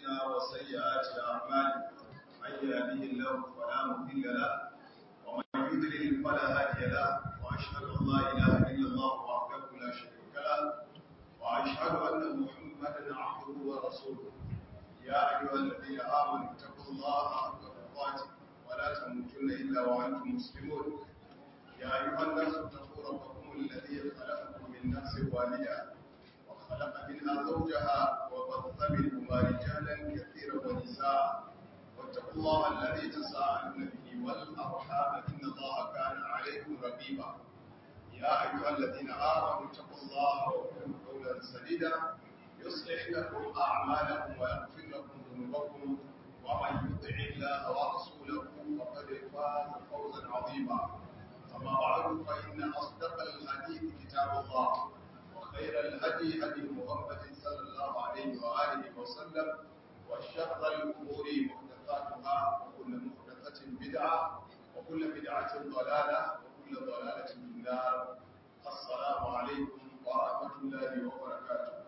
أنفسنا وسيئات أعمالنا من يهده الله فلا مضل له ومن يضلل فلا هادي له وأشهد أن لا إله إلا الله وحده لا شريك له وأشهد أن محمدا عبده ورسوله يا أيها الذين آمنوا اتقوا الله حق تقاته ولا تموتن إلا وأنتم مسلمون يا أيها الناس اتقوا ربكم الذي خلقكم من نفس واحدة وخلق منها زوجها وبث منهما رجالا كثيرا ونساء واتقوا الله الذي تساءلون به والأرحام إن الله كان عليكم رقيبا يا أيها الذين آمنوا اتقوا الله وقولوا قولا سديدا يصلح لكم أعمالكم ويغفر لكم ذنوبكم ومن يطع الله ورسوله فقد فاز فوزا عظيما أما بعد فإن أصدق الحديث كتاب الله وخير الهدي هدي محمد صلى الله عليه وآله وسلم وشر الأمور محدثاتها وكل محدثة بدعة وكل بدعة ضلالة وكل ضلالة في النار السلام عليكم ورحمة الله وبركاته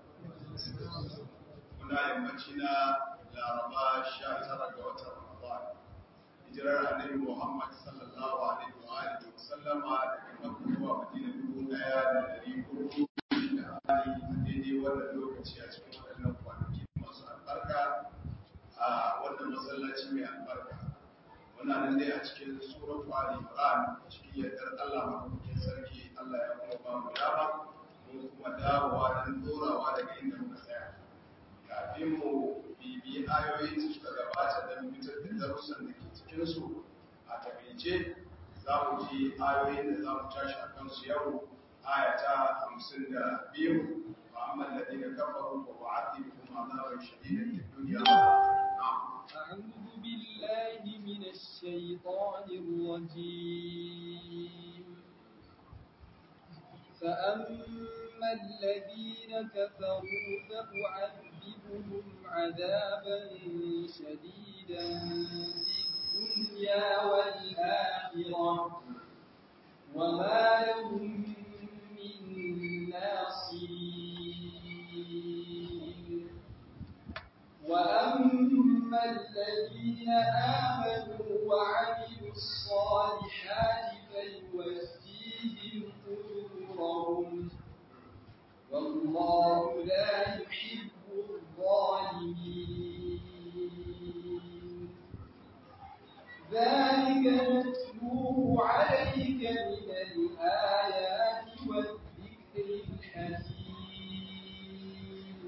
muna yammaci na laraba sha tara ga watan ramadan hijirar annabi muhammad sallallahu alaihi wa alihi wa sallama daga makka zuwa madina dubu daya da dari hudu da hali daidai wannan lokaci a cikin waɗannan kwanaki masu albarka a wannan masallaci mai albarka muna nan dai a cikin suratu ali imran cikin yardar allah madaukakin sarki allah ya kuma ba mu dama mun kuma dawowa don dorawa daga inda muka tsaya kafin mu bibi ayoyin da suka gabata don fitar da darussan da ke cikinsu a takaice za mu ji ayoyin da za mu tashi a kansu yau ayata hamsin da biyu فأما الذين كفروا فأعذبهم عذابا شديدا في الدنيا أعوذ بالله من الشيطان الرجيم فأما الذين كفروا فأعذبهم عذابا شديدا في الدنيا والآخرة وما لهم من ناصرين وأما الذين آمنوا وعملوا الصالحات فيوفيهم أجورهم والله لا يحب الظالمين ذلك نتلوه عليك من الآيات والذكر الحكيم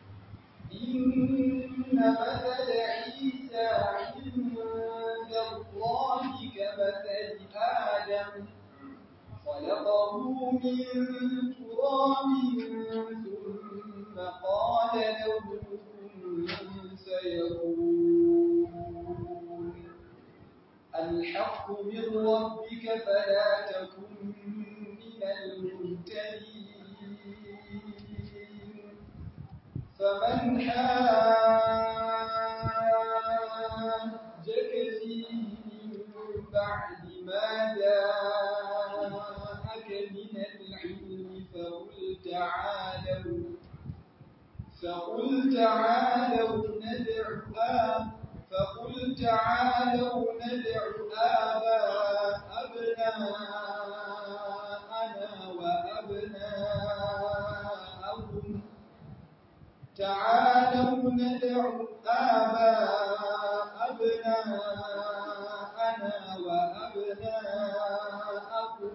إن مثل عيسى عند الله كمثل آدم خلقه من تراب ثم قال له كن فيكون الحق من ربك فلا تكن من الممتلين فمن حاجك فيه من بعد ما جاءك من العلم فقل تعالوا فقل تعالوا ندع فقل تعالوا ندع آباء أبناءنا وأبناءهم تعالوا ندع آباء أبناءنا وأبناءكم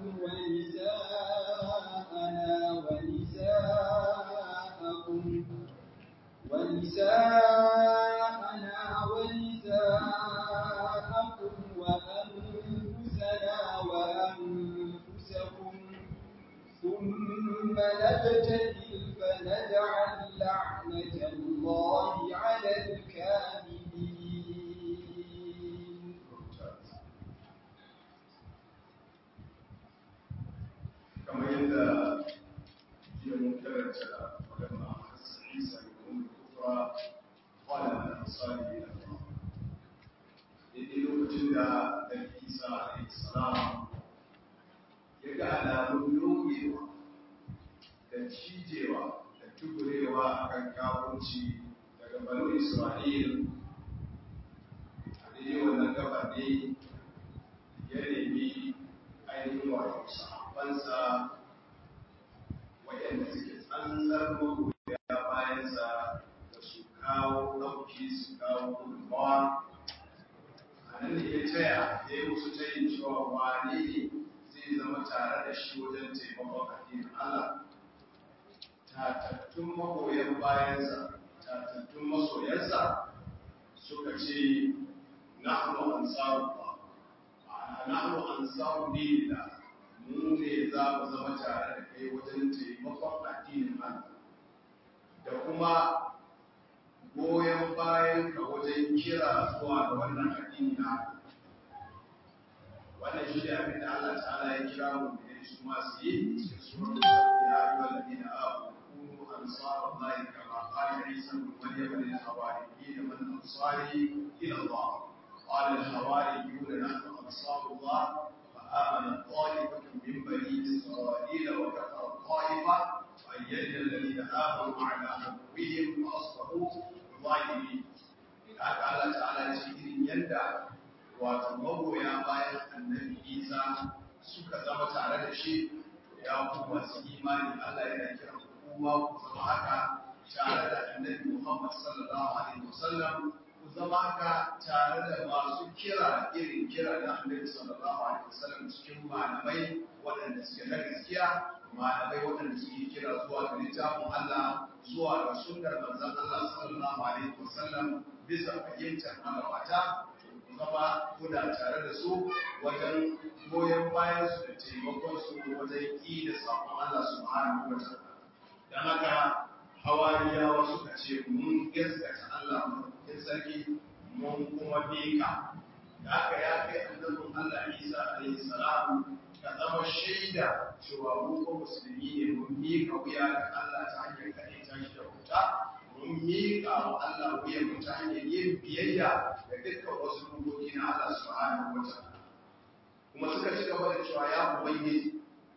ونساءنا ونساءكم ونساءنا ونساءكم وأنفسنا وأنفسكم ثم نبتهل فنجعل لعنة الله على الكاذبين kamar yadda jiya mun karanta magana a isa ibn kufra qala an asali ila Allah daidai lokacin da Nabi Isa alaihi salam ya ga alamun dogewa da cijewa da tuburewa akan kafirci da daga banu Isra'il a daidai wannan gabar ne ya nemi ainihin wato sahabbansa waɗanda suke tsantsar magoya bayansa da su kawo ɗauki su kawo gudunmawa a nan da ya taya ya yi musu tayin cewa wane ne zai zama tare da shi wajen taimakon addinin Allah tatattun magoyan bayansa tatattun masoyansa suka ce nahnu ansarullah ma'ana nahnu ansaru dinillah mu ne za mu zama tare da kai wajen taimakon addinin Allah da kuma goyon bayan ka wajen kira zuwa ga wannan addini na wannan shi ne abin da Allah ta'ala ya kira mu da su masu yi cikin surar ya yi wa ladina abu kunu ansarallahi kama qala isa ibn maryam lil hawariyyin man ansari ila Allah qala al hawariyun nahnu ansarullah فآمن طائفة من بني إسرائيل وكفر الطائفة فأيدنا الذين آمنوا على عدوهم فأصبحوا ظالمين. هذا الله تعالى cikin yadda wato magoya bayan annabi Isa suka zama tare da shi ya ku masu imani Allah yana kira kuma ku zama haka tare da annabi Muhammad sallallahu alaihi wasallam ku zama haka tare da masu kira irin kira na annabi sallallahu alaihi wasallam cikin malamai waɗanda suke na gaskiya malamai waɗanda suke kira zuwa ga littafin Allah zuwa ga sunnar manzon Allah sallallahu alaihi wasallam bisa fahimtar magabata ku zama kuna tare da su wajen goyon bayan su da taimakon su wajen ƙi da sakon Allah subhanahu wa ta'ala dan haka hawariyawa suka ce mun gaskata Allah maɗaukakin sarki mun kuma miƙa da aka ya kai annabin Allah Isa alaihi salam ka zama shaida cewa mu ko musulmi ne mun miƙa wuya ga Allah ta hanyar kaɗai ta shi da wuta mun miƙa wa Allah wuya mu ta hanyar yin biyayya ga dukkan wasu dokoki na Allah subhanahu wa ta'ala kuma suka ci gaba da cewa ya ubangiji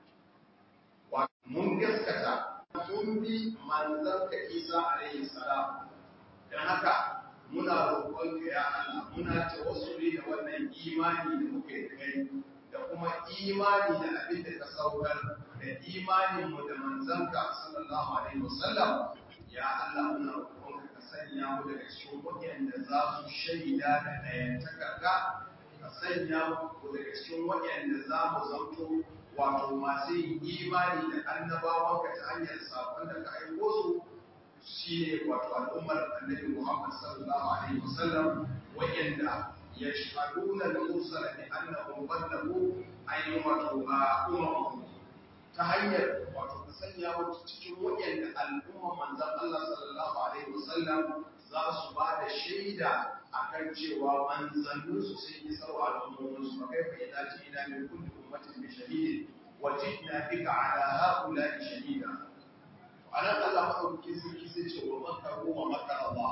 mun gaskata mun bi manzon ka Isa alaihi salam dan haka muna roƙon ka ya Allah muna tawassuli da wannan imani da muke kai da kuma imani da abin da ka saukar da imanin mu da manzon ka sallallahu alaihi wasallam ya Allah muna roƙon ka ka sanya mu daga cikin waɗanda za su shaida da ɗayantakarka ka sanya mu daga cikin waɗanda za mu zanto wato masu yin imani da annabawanka ta hanyar sakon da ka aiko su shi ne wato al'ummar annabi Muhammad sallallahu alaihi wasallam wa'anda yashhaduna al-mursala bi annahum ballagu ayyuhu wato ummahum ta hanyar wato ka sanya mu cikin wa'anda al'umma manzon Allah sallallahu alaihi wasallam za su ba da shaida akan cewa manzanninsu sun yi sarwa al'ummominsu ba kai fa idan ji ina min kulli ummatin bi shahidin wa jidna bika ala haula'i shahida anan Allah madaukakin sarki sai ce wa makaru wa makar Allah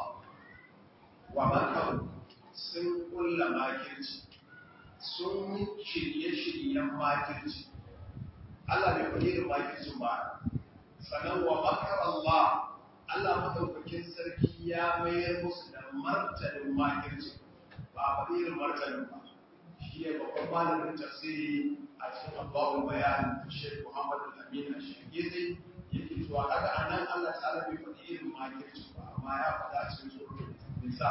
wa makaru sun kulla makirci sun yi shirye-shiryen makirci Allah bai faɗi irin makircin ba sannan wa makar Allah Allah madaukakin sarki ya mayar musu da martanin makirci ba a faɗi irin martanin ba shi ne babban malamin tafsiri a cikin abubuwan bayan Sheikh Muhammad Al-Amin Al-Shirgizi yake cewa kaga anan Allah ta'ala bai faɗi irin makirci ba amma ya faɗa a cikin suratul nisa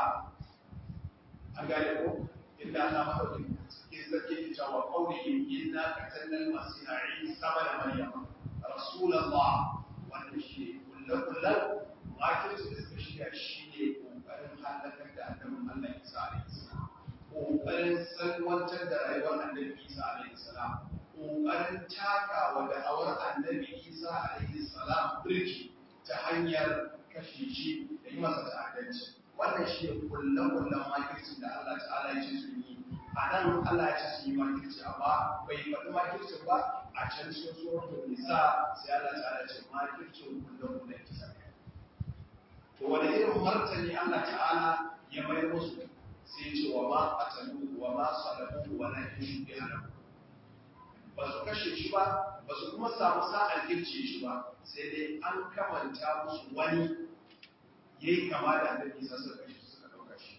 an gane ko inda Allah madaukakin sarki sarki ke cewa qawlihi inna qatalna al-masiha Isa ibn Maryam rasulullah wannan shi kullu-kullu makirci da suka shiga shi ne ƙoƙarin halakar da annabin Allah Isa alaihi salam ƙoƙarin salwantar da rayuwar annabi Isa alaihi salam ƙoƙarin takawa da awar annabi Isa alaihi salam birki ta hanyar kashe shi da yi masa ta'addanci wannan shi ne kullum-kullum makircin da Allah ta'ala ya ce su yi a nan Allah ya ce su yi makirci amma bai faɗi makircin ba a can cikin suratul nisa sai Allah ta'ala ce makircin kullum-kullum kisa to wani irin martani Allah ta'ala ya mai musu sai ce wa ma qatalu wa ma salabu wa la yushbi alahu ba su kashe shi ba ba su kuma samu sa'ar girce shi ba sai dai an kamanta musu wani yayi kama da annabi Isa suka kashe suka dauka shi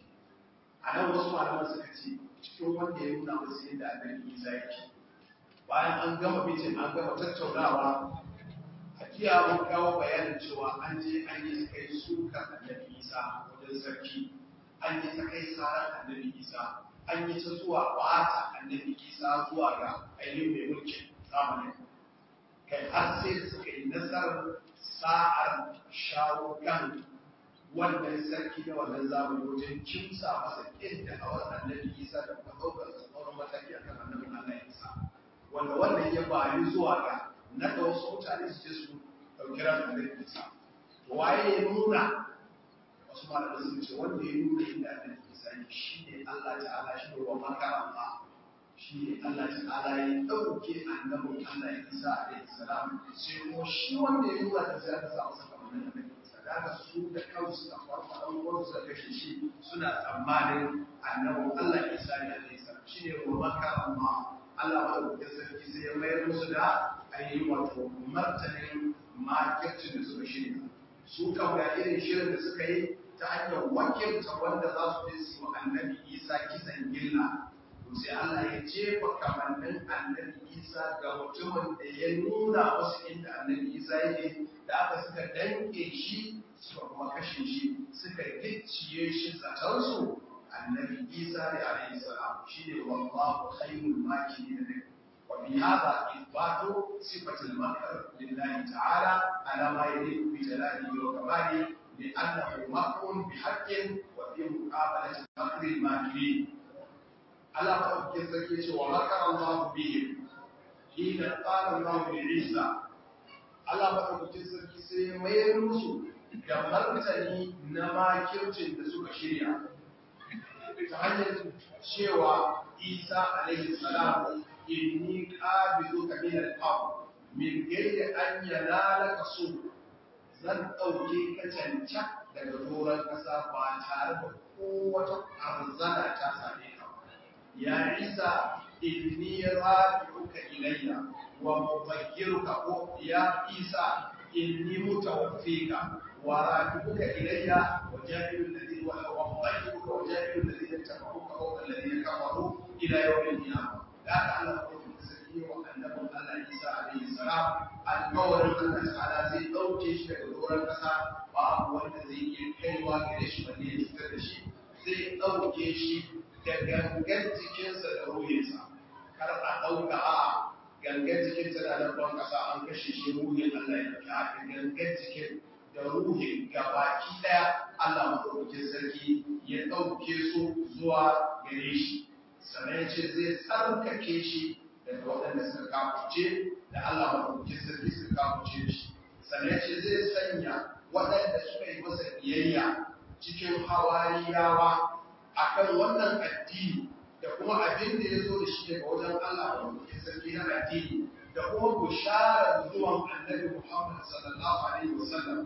a nan wasu malaman suka ce cikin wanda ya nuna musu yadda annabi Isa yake bayan an gama bitin an gama tattaunawa a jiya mun kawo bayanin cewa an je an yi kai suka annabi Isa wajen sarki an yi ta kai sarar annabi Isa an yi ta zuwa bata annabi Isa zuwa ga ainihin mai mulkin zamanin kai har sai da suka yi nasarar sa'ar shawo kan wannan sarki na wannan zamani wajen kimsa masa ƙin da awar annabi isa da kuma ɗaukar tsoron mataki a kan annabin allah isa wanda wannan ya bayi zuwa ga na da wasu mutane su je su ɗauki ran annabi isa waye ya nuna wasu malamai sun ce wanda ya nuna inda annabi isa ne shi ne allah ta'ala shi ne wa makaranta shi ne Allah ta'ala ya ɗauke annabin Allah Isa alaihi salam sai kuma shi wanda ya nuna da sai aka samu sakamakon annabi Isa da aka su da kansu da farko an wani suka kashe shi suna tsammanin annabin Allah Isa ne alaihi salam shi ne wa makaran ma Allah ba da sarki sai ya mayar musu da ainihin wato martanin makircin da suka shirya su kan ga irin shirin da suka yi ta hanyar wakilta wanda za su je su wa annabi Isa kisan gilla sai Allah ya jefa kamannin annabi Isa ga mutumin da ya nuna wasu inda annabi Isa yake da aka suka danke shi suka kuma kashe shi suka gicciye shi zatansu annabi Isa ne alaihi salam shine wallahu khairul makirin wa bi hadha ithbatu sifatil makr lillahi ta'ala ala ma yaliqu bi jalalihi wa kamalihi لأنه مكر بحق وفي مقابلة مكر الماكرين Allah maɗaukakin sarki ce wa makar Allah bihim hina qala Allah bi Isa Allah maɗaukakin sarki sai ya mayar musu da martani na makircin da suka shirya ta hanyar cewa Isa alaihi salam inni qabiduka min al-ard min ghairi an yanalaka su zan ɗauke ka canca daga doron ƙasa ba tare da kowace arzana ta same ka يا عيسى إني رافعك إلي ومطهرك يا عيسى إني متوفيك ورافعك إلي وجاعل الذين ومطهرك وجاعل الذين اتبعوك فوق الذين كفروا إلى يوم القيامة لا تعلم السكين وأنه الله عيسى عليه السلام القول أن تعالى زي ɗauke shi daga doron ƙasa babu wanda zai iya kaiwa gare shi balle ya cutar da shi zai ɗauke shi da gangan jikinsa da ruhinsa kar a ɗauka a gangan jikin tana da ban ƙasa an kashe shi ruhin Allah ya ɗauki a gangan jikin da ruhin gabaki ɗaya Allah maɗaukakin sarki ya ɗauke su zuwa gare shi sannan ya ce zai tsarkake shi daga waɗanda suka kafuce da Allah maɗaukakin sarki suka kafuce shi sannan ya ce zai sanya waɗanda suka yi masa biyayya cikin hawariyawa akan wannan addini da kuma abin da ya zo da shi daga wajen Allah da mutum sarki na addini da kuma bisharar zuwan annabi Muhammad sallallahu alaihi wasallam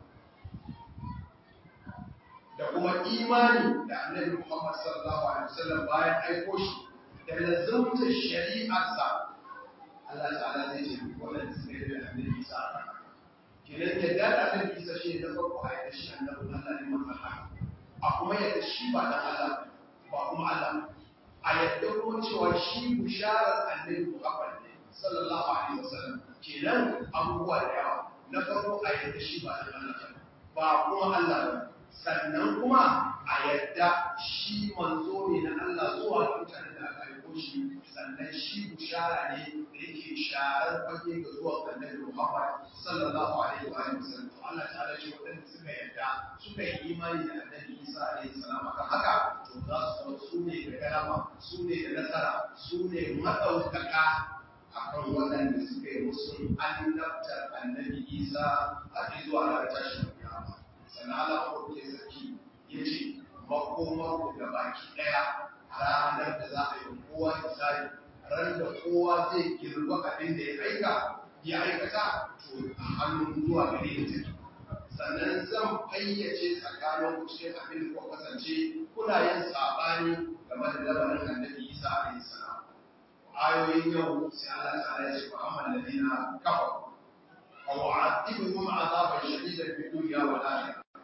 da kuma imani da annabi Muhammad sallallahu alaihi wasallam bayan aiko shi da lazumta shari'arsa Allah ta'ala zai ce wannan suka yi da annabi Isa kenan yadda da annabi Isa shi ne na farko a yadda shi annabi Allah ne manzon haka a kuma yadda shi ba dan Allah ba kuma Allah a yadda kuma cewa shi bisharar annabi Muhammad ne sallallahu alaihi wasallam kenan abubuwa da yawa na farko a yadda shi ba dan Allah ba kuma Allah ba sannan kuma a yadda shi manzo ne na Allah zuwa ga mutanen da aka aiko shi sannan shi bishara ne da yake sharar fage ga zuwa annabi Muhammad sallallahu alaihi wa sallam to Allah ta'ala ce waɗanda suka yadda suka yi imani da annabi Isa alaihi salam akan haka to za su zama su ne da karama su ne da nasara su ne madaukaka akan waɗanda suka yi musu annabtar annabi Isa a zuwa ranar tashin kiyama sannan Allah ko ke sarki yace makomar ku da baki daya ranar da za a yi kowa hisabi ran da kowa zai girba abin da ya aika ya aikata to a hannun zuwa gare ni take sannan zan fayyace tsakanin ku cikin abin da kuka kasance kuna yin sabani game da lamarin annabi Isa alaihi salam ayoyin yau sai Allah ta'ala ya ce fa amma alladhina kafaru aw a'adibuhum 'adaban shadidan fid dunya wal akhirah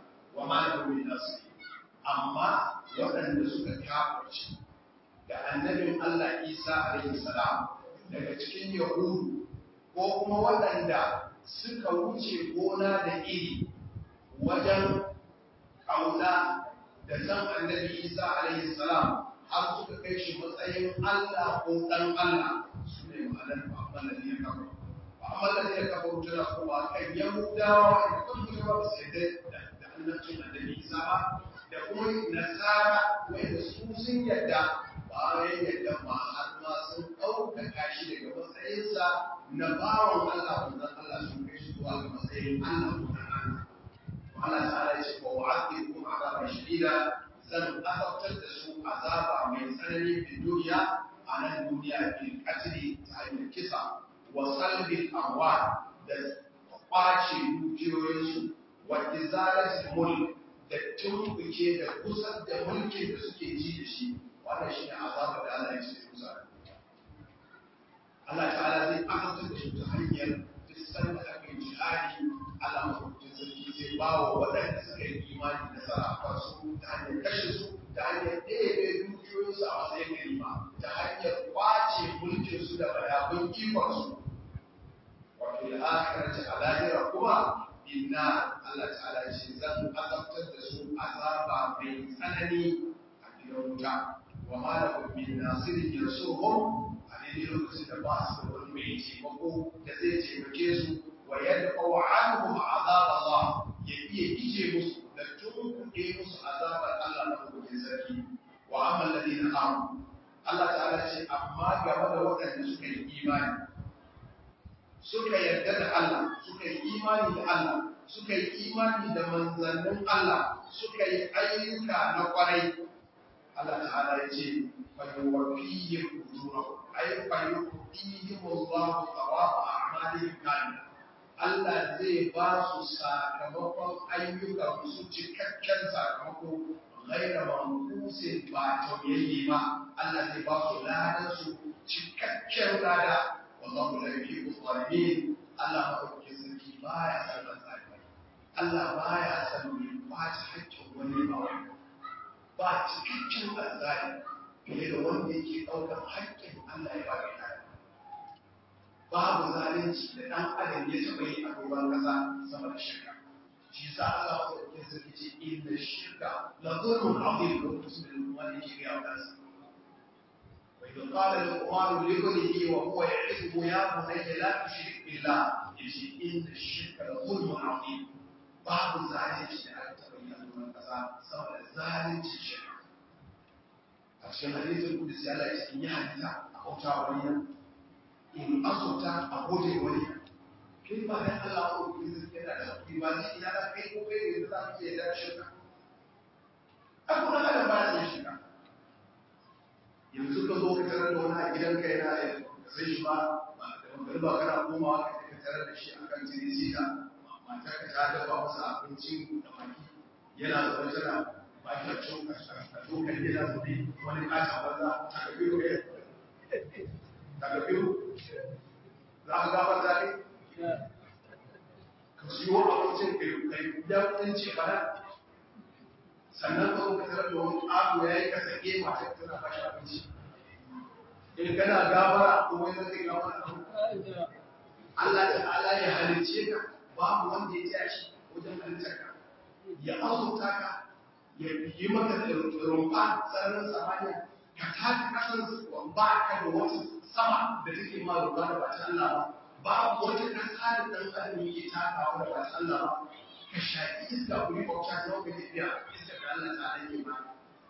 wa ma lahu min nasir amma waɗanda suka kafirci da annabin Allah Isa alaihi salam daga cikin Yahudu ko kuma waɗanda suka wuce gona da iri wajen ƙauna da san annabi Isa alaihi salam har suka kai shi matsayin Allah ko ɗan Allah su ne ma'anar Muhammad da ya kafa. Muhammad da ya kafa tana kuma kan Yahudawa da kan kuma ba su yadda da annabcin annabi Isa ba da kuma Nasara wanda su sun yadda bayan yadda ma har ma sun ɗaukaka shi daga matsayinsa na bawan Allah manzon Allah sun kai shi zuwa ga matsayin Allah ko ɗan Allah. Allah ta'ala ya ce wa wa'adikum azaban shadida zan azabtar da su azaba mai tsanani fi duniya a nan duniya bil qatli ta hanyar kisa wa salbil amwal da kwace dukiyoyinsu wa izalatil mulk da tumbuke da kusar da mulkin da suke ji da shi wannan shi ne azaba da Allah ya ce kusa Allah ta'ala zai azabtar da su ta hanyar duk da aka yi jihadi Allah mafi sarki zai ba wa waɗanda suka yi imani nasara a kansu ta hanyar kashe su ta hanyar ɗaya dukiyoyinsu a matsayin ganima ta hanyar kwace mulkinsu da bayabun ikonsu wato da akhirar ta alahira kuma inna Allah ta'ala ce zan azabtar da su azaba mai tsanani a gidan wuta wa ma da min nasirin yansuhum a daidai lokacin da ba su da wani mai taimako da zai taimake su wa yadfa anhum azab Allah ya iya ije musu da tunkuɗe musu azabar Allah na hukumin sarki wa amma alladhina amanu Allah ta'ala ce amma game da waɗanda suka yi imani suka yarda da Allah suka yi imani da Allah suka yi imani da manzannin Allah suka yi ayyuka na kwarai Allah ta'ala ya ce fayyuwafiyyin ujurahum ay fayyuwafiyyin wallahu thawaba a'malihim kamila Allah zai ba su sakamakon ayyukan su cikakken sakamako ghaira manqusin ba tauyayye ba Allah zai ba su ladan su cikakken lada wallahu la yuhibbu zalimin Allah madaukakin sarki baya san zalimi Allah baya san mai kwace hakkin wani ba wani ba cikakken azzali fiye da wanda yake ɗaukar hakkin Allah ya ba da babu zalunci da ɗan adam ya taɓa yi a doron ƙasa sama da shirka shi sa Allah wa ɗauke sarki ce inda shirka la zulmun azim lokacin da wani ke ga kansa wa idan qala al-qur'an li ibnihi wa huwa ya'iduhu ya bunayya la tushrik billah yace inda shirka la zulmun azim babu zalunci da aka taɓa yi a doron ƙasa sama da zalunci shirka a cikin hadisin kudusi Allah ya ce in yi hadisa a kauta wani in azurta a gode wani kai ba dan Allah ko ki zai yana da hakuri ba ni ina da kai ko kai da za ki da shirka a kuma da ba ya shirka yanzu ka zo ka tarar da wani a gidanka yana da sai shi ba da magana ba kana komawa ka ka tarar da shi akan tirisi da matar ka ta dafa masa abincin da maki yana zaune tana ba shi da cin a dokan yana zaune wani kata banza ta ga biyu daga biyu za ka gafar zaɓe ka siyo abincin kai ya kudin ce bana sannan ka ka tarar da wani ƙato ya yi ka sake masu tana ba shi abinci in kana gafara ko wani zai gafara Allah ta ala ya halicce ka babu wanda ya tsaya shi wajen halittar ka ya azurta ka ya yi maka rumfa sararin samaniya ka tafi kasan ba ka da wata sama da take ma roƙa da bata Allah ba babu wata ƙasa da ɗan adam yake takawa da bata Allah ba ka shaƙi iska ku yi bauta ta wata tafiya iska da Allah ta yake ba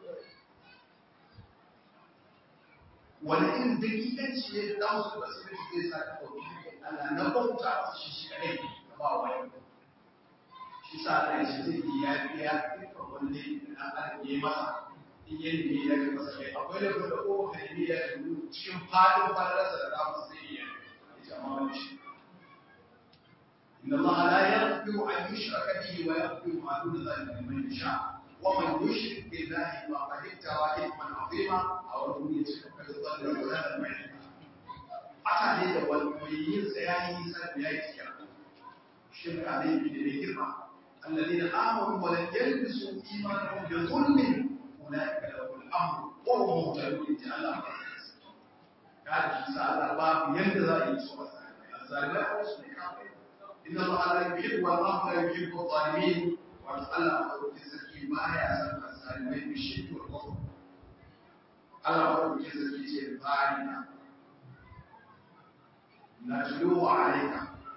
wani irin dakikanci ne da ɗan su ba su zai sa ka ɗauki Allah na bauta wasu shi shi kaɗai ka ba wani shi sa Allah ya ce zai yi ya biya dukkan wani da ɗan adam ya yi masa in yi ne ya ga masa kai akwai da kuma ko ka yi ya ga cikin fadin fadarsa da zamu sai ya ya amma wani shi inna Allah la yaghfiru an yushraka bihi wa yaghfiru ma duna dhalika liman yasha wa man yushrik billahi faqad iftara ithman 'azima aw wani ya ce ka da zalika wa la mai ata ne da wani mai yin tsayani sai ya yi kira shirka ne da ne girma الذين آمنوا ولم يلبسوا إيمانهم بظلم أولئك لهم الأمر وهم مهتدون إن شاء الله قال في سأل باب ينتظر يسوع الظالمين أوصوا إن الله لا يحب والله لا يحب الظالمين وتعالى أمر في ما يسمى الظالمين بالشرك والكفر الله أمر في سكين ذلك نتلوه عليك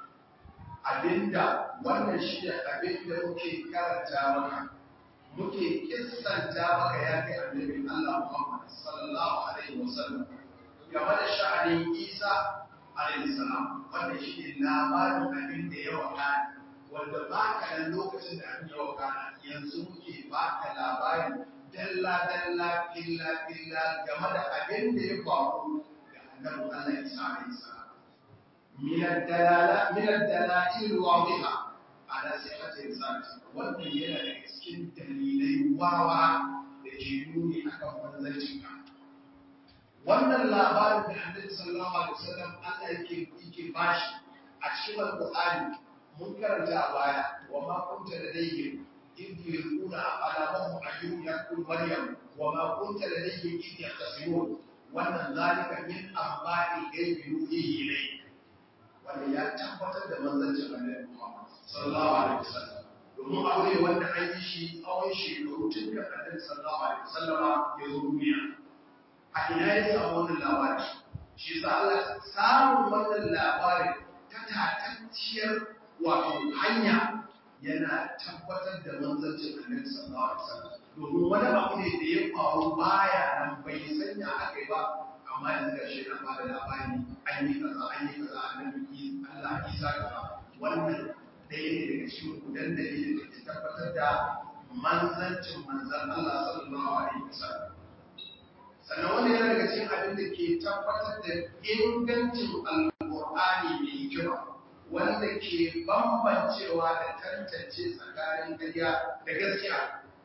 abinda wannan shi ne abinda muke karanta maka muke kissanta maka ya kai annabin Allah Muhammad sallallahu alaihi wasallam game da sha'anin Isa alaihi salam wannan shi ne labarin abin da ya wakana wanda ba ka nan lokacin da abin ya wakana yanzu muke ba ka labari dalla dalla filla filla game da abin da ya faru da annabin Allah Isa alaihi salam من الدلالة من الدلائل الواضحة على صحة الرسالة wannan yana da cikin dalilai wawa da ke nuni akan manzancin ka wannan labarin da Annabi sallallahu alaihi wasallam Allah yake yake bashi a cikin Al-Qur'ani mun karanta a baya wa ma kunta ladayhim إذ يلقون أقلامهم أيهم يقول مريم وما كنت لديهم إذ يختصمون وأن ذلك من أنباء الغيب يوحيه إليك wanda ya tabbatar da manzancin annabi Muhammad sallallahu alaihi wasallam domin aure wanda an yi shi tsawon shekaru tun da annabi sallallahu alaihi wasallam ya zo duniya a ina ya samu wannan labari shi yasa Allah samun wannan labarin ta tatacciyar wato hanya yana tabbatar da manzancin annabi sallallahu alaihi wasallam domin wani abu ne da ya faru baya nan bai sanya aka yi ba amma yanzu ga shi na bada labari an yi kaza an yi kaza annabi Allah Isa kaza wannan ɗaya ne daga cikin gudan dalilin da ke tabbatar da manzancin manzan Allah sallallahu alaihi wasallam sannan wannan yana daga cikin abin da ke tabbatar da ingancin alƙur'ani mai hikima wanda ke bambancewa da tantance tsakanin ƙarya da gaskiya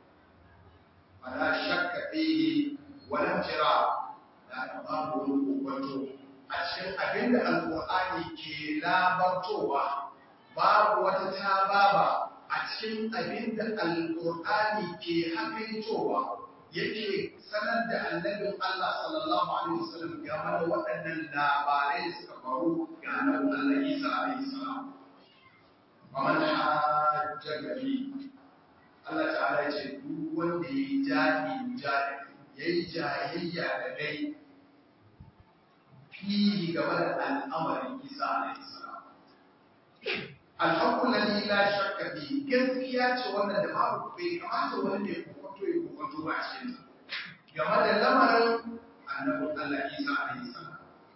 fala shakka fihi wala jira da babu wani kokonto a cikin abin da alƙur'ani ke labartowa babu wata tababa a cikin abin da alƙur'ani ke hakaitowa yake sanar da annabin Allah sallallahu alaihi wasallam game da waɗannan labarai da suka faru ga annabin Allah Isa alaihi salam wa man hajja fi Allah ta'ala ya ce duk wanda yayi jahili jahili yayi jahiliya da kai fihi game da al'amarin Isa alaihi salam alhaqqu alladhi la shakka fi gaskiya ce wannan da babu bai kamata wani ne kokonto ya kokonto ba a cikin game da lamarin annabin Allah Isa alaihi salam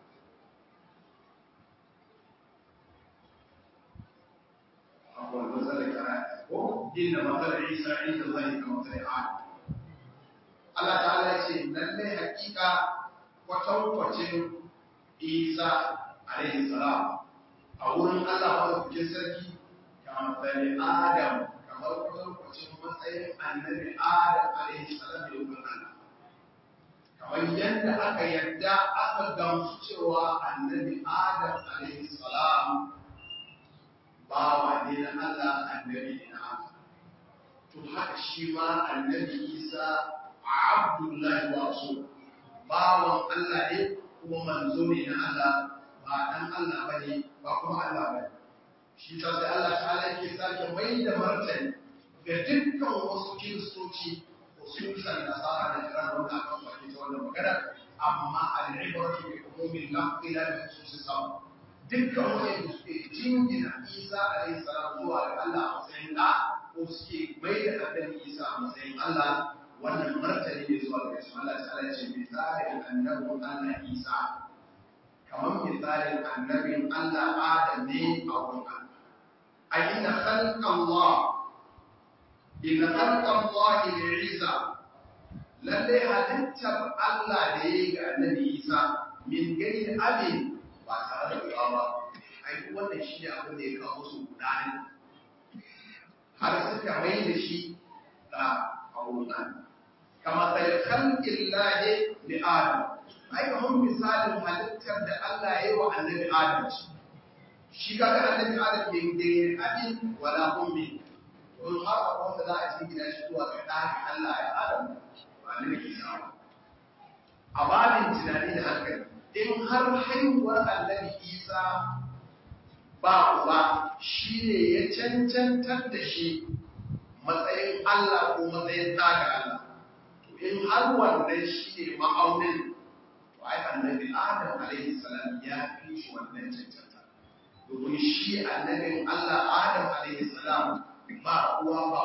akwai matsalar kana ko inna matsalar Isa inda zai ka matsalar Adam Allah ta'ala ya ce lallai hakika kwatankwacin Isa alaihi salam a wurin Allah madaukakin sarki kamar tsari Adam kamar kwatankwacin matsayin annabi Adam alaihi salam da wurin Allah. Kamar yadda aka yadda aka gamsu cewa annabi Adam alaihi salam bawa ne na Allah annabi ne na Allah. To haka shi ma annabi Isa Abdullahi wa Rasul bawan Allah ne kuma manzo ne na Allah ba dan Allah bane ba kuma Allah bane shi ta sai Allah ta'ala yake sake mai da martani ga dukkan wasu kiristoci usulan nasara da kiran wanda aka faɗi ta wannan magana amma al-ibratu bi umumi lafzi la bi khususi sabab dukkan wanda suke jingina Isa alayhi salam zuwa ga Allah a matsayin da ko suke mai da annabi Isa a matsayin Allah wannan martani ne zuwa ga su Allah ta'ala ce misalin annabin Allah Isa kamar misalin annabin Allah Adam ne a wurin Allah a inna khalqa Allah inna khalqa Allah li Isa lalle halittar Allah da yayi ga annabi Isa min gani abin ba tare da uwa ba ai wannan shi ne abin da ya kawo su gudani har suka mai da shi da kawunan kama sai khalqin lahi li adam ai kamar misalin halittar da Allah ya yi wa annabi adam shi kaga annabi adam bai da abin wala ummi don har a wanda za a cikin gida shi zuwa ga ɗaki Allah ya Adam ba annabi Isa ba a babin tunani da hankali in har haihuwar annabi Isa ba uba shi ne ya cancantar da shi matsayin Allah ko matsayin ɗaga Allah to in har wannan shi ne ma'aunin to ai annabi Adam alaihi salam ya fi shi wannan cancanta domin shi annabin Allah Adam alaihi salam ba uwa ba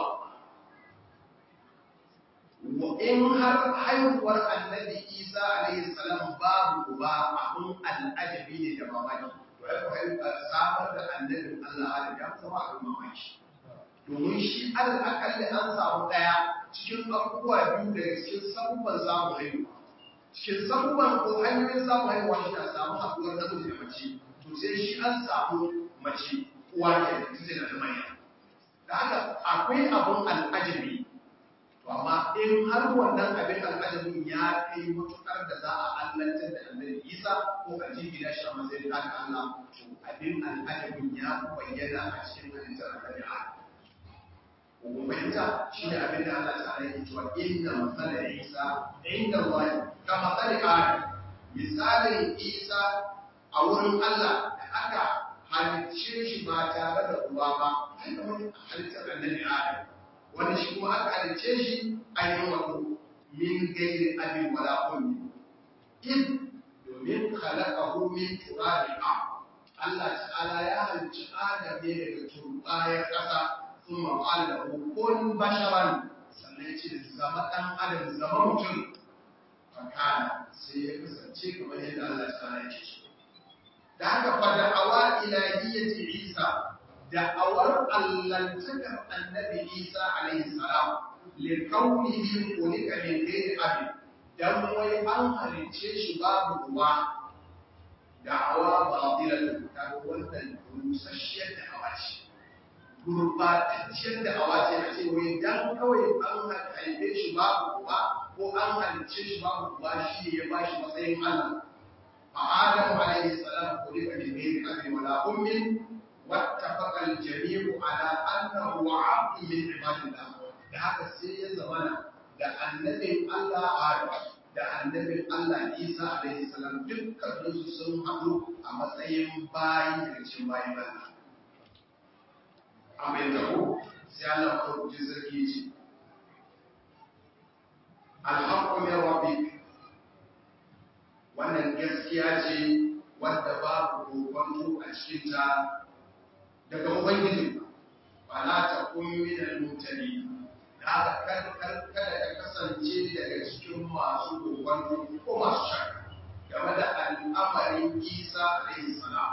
in har haihuwar annabi Isa alaihi salam babu uba abun al'ajabi ne da mamaki to ai ko haihuwar samar da annabin Allah Adam ya zama abin mamaki domin shi alal akalli an samu daya cikin abubuwa biyu daga cikin sabubban samun haihuwa cikin sabubban ko hanyoyin samun haihuwa shi na samu haɗuwar namiji da mace to sai shi an samu mace uwa ke da tuze da manya da haka akwai abun al'ajabi to amma in har wannan abin al'ajabin ya kai matukar da za a allantar da annabi isa ko a jingina shi a matsayin ɗan allah to abin al'ajabin ya fi bayyana a cikin halittar annabi adam ko fahimta shi ne abin da allah ta yake cewa inna matsalar isa inda Allah ka matsalar adam misalin isa a wurin allah da aka halicce shi ba tare da uba ba ai kamar halittar annabi adam wanda shi kuma aka halicce shi ainihin wato min gairi abin wala ummi in domin khalaqahu min turabi a Allah ta'ala ya halicci Adam ne daga turbayar ƙasa sun maƙala da hukun basharan sannan ya ce zama ɗan adam zama mutum fakana sai ya kasance kamar yadda Allah ta'ala ya ce so da haka fa da'awa ilahiyyati Isa da'awar allantakar annabi Isa alaihi salam li kaunihi khuliqa min ghairi abi dan wai an halice shi babu uwa da'awa batilatun ta wannan rusasshiyar da'awa ce gurbatacciyar da'awa ce a ce wai dan kawai an haife shi babu uwa ko an halice shi babu uwa shi ne ya bashi matsayin Allah فآدم عليه السلام خلق من غير أب ولا أم واتفق الجميع على أنه عبد من عباد الله da haka sai ya zamana da annabin Allah Adam da annabin Allah Isa alaihi salam dukkan su sun haɗu a matsayin bayi daga cikin bayin Allah. Amin da ku sai Allah ko ji sarki ce Alhaqqu min rabbik wannan gaskiya ce wadda babu kokonto a cikinta daga ubangiji ba na ta kummi da mutane da kada ka kasance daga cikin masu kokonto ko masu shakka game da al'amarin isa alaihi salam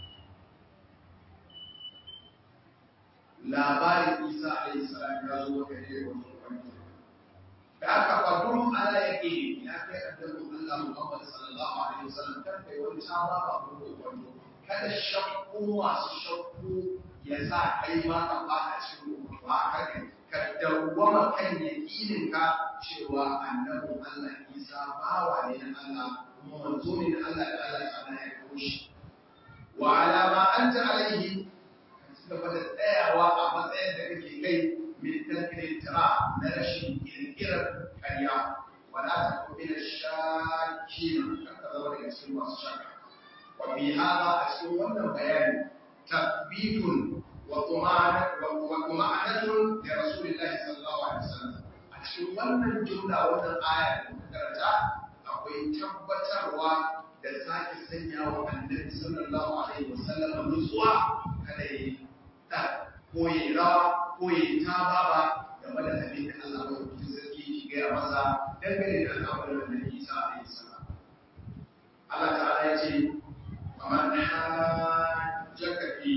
labarin isa alaihi salam ya zo maka ne wasu kokonto da aka fadun ala yake ya kai annabin Allah Muhammad sallallahu alaihi wasallam kan kai wani saba ba ko wando kada shakku masu shakku ya sa kai ma ka fada cikin ba haka ka dawwama kan yakinin ka cewa annabin Allah Isa bawa ne na Allah kuma manzo ne na Allah da Allah sana ya koshi wa ala ma anta alaihi ka ci gaba da tsayawa a matsayin da kake kai min tarkin tira na rashin kirkirar ƙarya wala ta kuma da shaki na kaka zama daga cikin masu shaka wa fi hada a cikin wannan bayani tabbitun wa tuma'anatun da rasulullahi sallallahu alaihi wasallam a cikin wannan jumla wannan aya da muka karanta akwai tabbatarwa da sake sanya wa annabi sallallahu alaihi wasallam nutsuwa kada yi da ko yi rawa ko yi ta baba game da abin da Allah ya rubuta sarki ki gaya masa dangane da al'amarin da Isa alaihi salam Allah ta'ala ya ce faman hajjaka fi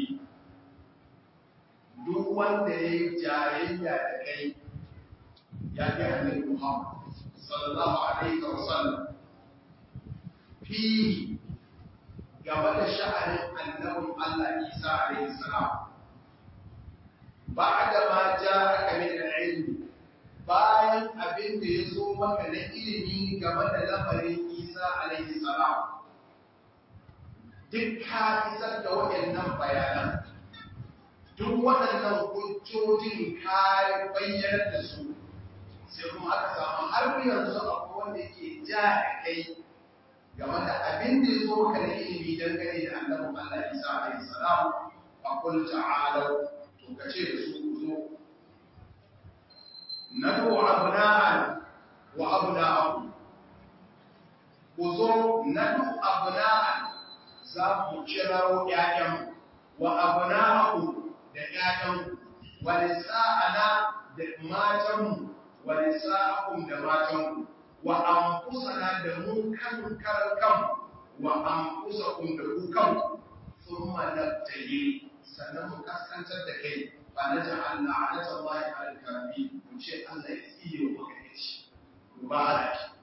duk wanda ya yi jayayya da kai ya ga annabi Muhammad sallallahu alaihi wa sallam fi game da sha'anin annabin Allah Isa alaihi salam بعد ما جاءك من العلم bayan abin da ya zo maka na ilimi game da lamarin Isa alaihi salam duk ka isar da waɗannan bayanan duk waɗannan hujjojin ka bayyana da su sai kuma aka samu har yanzu akwai wanda ke ja da kai game da abin da ya zo maka na ilimi dangane da annabin Allah Isa alaihi salam a kul ta'alu to ka ce da su ku zo nadu abna'an wa abna'akum ku zo nadu abna'an za mu kirawo ƴaƴan wa abna'akum da ƴaƴan wa nisa'ana da matanmu wa nisa'akum da matanku wa anfusana da mu kan karan kan wa anfusakum da ku kan thumma nabtali sannan mu kaskantar da kai fa na ja'alna 'ala Allahi 'ala al-kafi mu ce Allah ya tsiye wa maka yaci mubarak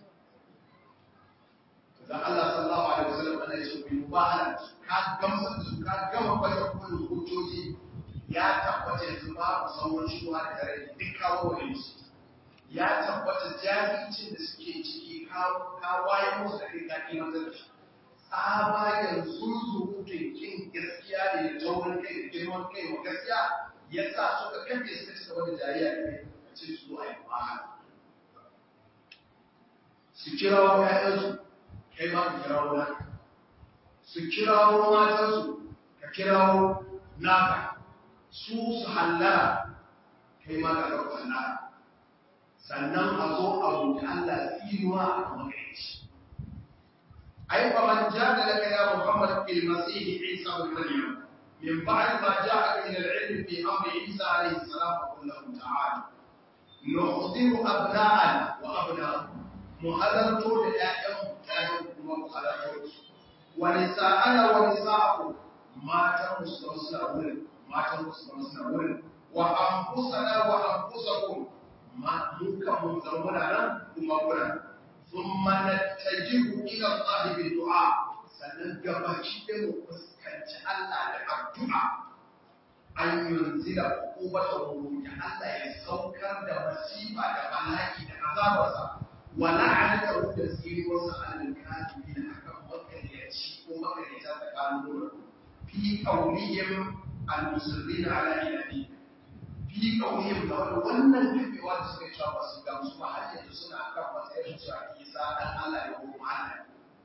dan Allah sallallahu alaihi wasallam ana ce ku mubarak ka gamsa da su ka gama kwata kullu hujjoji ya tabbata yanzu babu sauran shuwa da tare duk kawo wa musu ya tabbata jahilcin da suke ciki kawaye musu da kai kaki mata da shi tsabagen zuzurutun kin gaskiya ne da taurin kai da girman kai wa gaskiya ya sa suka kafe suka ci gaba da jariya da kai a ce su a yi ba su kirawo ƴaƴansu kai ma ka kirawo naka su kirawo matansu ka kirawo naka su su hallara kai ma ka ɗauka hallara sannan a zo a roƙi Allah tsinuwa a kan magaici. Ai fa man jada laka ya Muhammad fil Masih Isa ibn Maryam min ba'd ma ja'aka min al-'ilm fi amri Isa alayhi salam fa qul lahu ta'ala nuhdiru abna'ana wa abna'akum muhadartu da ƴaƴan ƴaƴan kuma muhadartu wa nisa'ana wa nisa'akum matan musulman suna wurin matan musulman suna wurin wa anfusana wa anfusakum ma muka mun zauna nan kuma kuna thumma nattajihu ila Allah bi du'a sannan gabaci da mu fuskanci Allah da addu'a an yunzila uqubata ya Allah ya saukar da masifa da bala'i da azabarsa wa la'anata da tsiruwarsa alal kafirin akan makariyaci ko makariyata tsakanin fi qawlihim al-musirrin ala ilahi fi ƙaunin da wani wannan kafewa da suka cewa ba su gamsu ba har yanzu suna kan matsayin su a isa dan Allah ya kuma Allah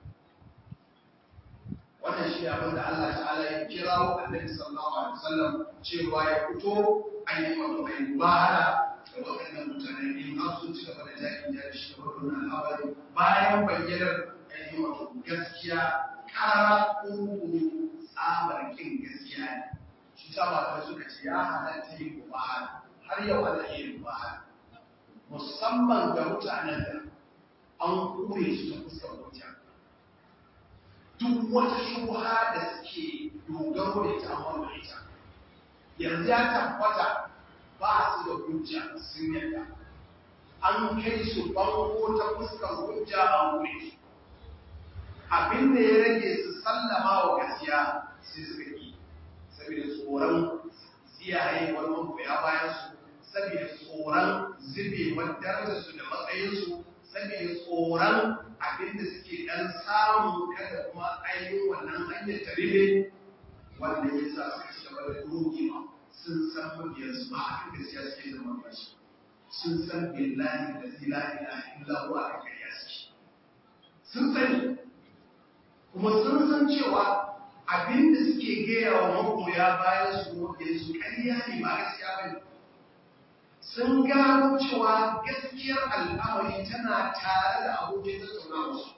wannan shi abin da Allah ta'ala ya kira wa annabi sallallahu alaihi wasallam cewa ya fito an yi wato ai mubahala da waɗannan mutane in har sun ci gaba da jakin jari shi da wannan al'amari bayan bayyanar ainihin wato gaskiya ƙara ƙuru tsamar kin gaskiya ne shi ta ba suka ce ya halatta yin mubahala har yau ana yin mubahala musamman ga mutanen da an kure su ta fuskar hujja duk wata shubha da suke dogaro da ita amma da ita yanzu ya tabbata ba su da hujja sun yadda an kai su bango ta fuskar hujja a wuri abin da ya rage su sallama wa gaskiya sai suka yi saboda tsoron ziyaye wani magoya bayan su saboda tsoron zubewar darajarsu da matsayinsu saboda tsoron abinda suke dan samu kada kuma ainihin wannan hanyar ta ribe wanda ya sa suka ci gaba da dogewa sun san mabiyarsu ba a kan gaskiya suke da mabiyarsu sun san billahi da zila ila illa huwa a kan suke sun sani kuma sun san cewa abinda suke gaya wa magoya bayan su mabiyan su ƙarya ne ba gaskiya ba ne sun gano cewa gaskiyar al'amari tana tare da abokin tattaunawa su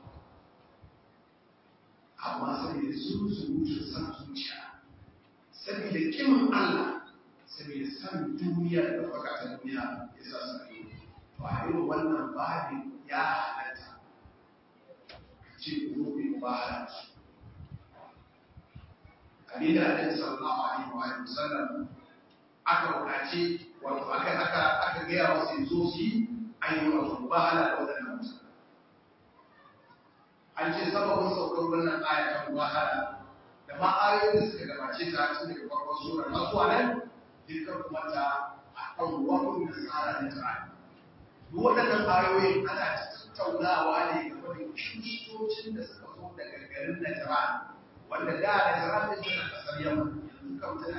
amma saboda sun zurutu san zuciya saboda kin Allah saboda san duniya da ɗaukaka ta duniya ya sa su yi to a irin wannan babin ya halatta ce ku zo ba halatta abinda Annabi sallallahu alaihi wa sallam aka buƙaci wato aka aka aka gaya wasu yanzu su yi ainihin wato mubahala da waɗannan mutane an ce sababin saukar wannan aya ta mubahala da ma ayoyin da suka gabace ta tun daga farkon sura har zuwa nan dukkan kuma ta akan wakon da tsara da ta duk waɗannan ayoyin ana tattaunawa ne game da kiristocin da suka zo daga garin Najran wanda da Najran din tana kasar Yaman yanzu kam tana cikin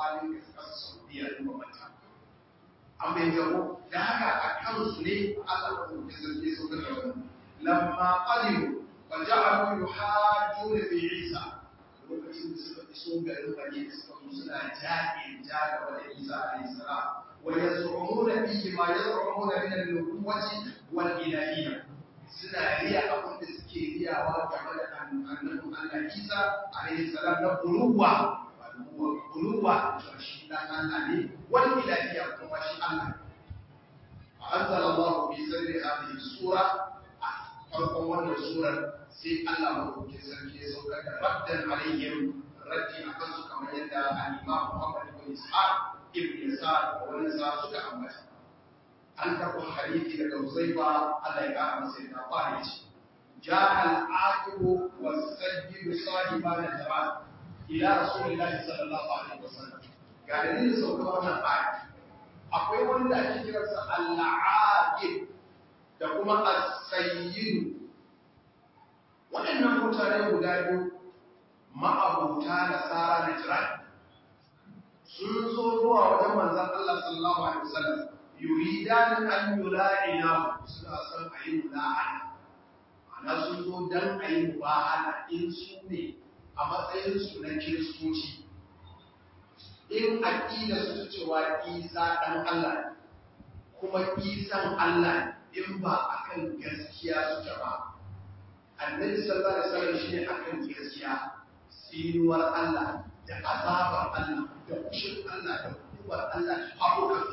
kwalin kasar saudiya da mamata an bai yabo da haka a kansu ne Allah ko ya zarge su da wannan lamma qadimu fa ja'alu yuhajjuna fi Isa lokacin da suka iso garin Madina suka zo suna jaƙin jaga da Isa alayhi salam wa yaz'umuna fihi ma yaz'umuna min an-nubuwwati wal ilahiyya suna riya abin da suke riyawa game da annabin Allah Isa alayhi salam na buluwa buluwa to shi dan Allah ne wal ilahiyya kuma shi Allah anzala Allah bi sirri hadhihi sura farkon wannan surar sai Allah madaukakin sarki ya saukar da raddan alaihim raddi akan su kamar yadda al-Imam Muhammad ibn Ishaq ibn Yasar da wani sa suka ambata an karɓi hadisi daga Uzaifa Allah ya ƙara masa yadda ƙwari ce جاء العاقب والسيد صاحب الجمال إلى رسول الله صلى الله عليه وسلم قال لي سوف wannan ayat akwai wani da ake kiransa al-aqib da kuma as-sayyid waɗannan mutane guda biyu ma'abuta nasara na jiran sun zo zuwa wajen manzon Allah sallallahu alaihi wasallam yuridan an yula'ina suna son a yi mula'ana ana sun zo dan a yi mubahala in su ne a matsayin su na kiristoci in aƙida su ta cewa isa ɗan Allah kuma isan Allah in ba akan gaskiya suke ba annabi sallallahu alaihi wasallam shine akan gaskiya tsinuwar Allah da azabar Allah da kushin Allah da hukumar Allah haƙoƙa